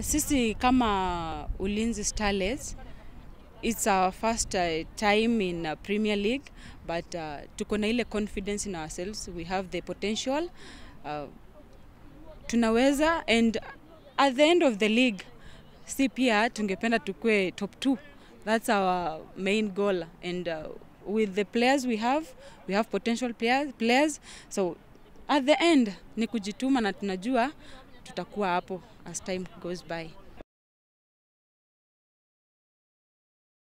Sisi kama Ulinzi Starlets it's our first uh, time in uh, Premier League but uh, tuko na ile confidence in ourselves we have the potential uh, tunaweza and at the end of the league si pia tungependa tukue top 2 that's our main goal and uh, with the players we have we have potential players, players so at the end ni kujituma na tunajua tutakuwa hapo as time goes by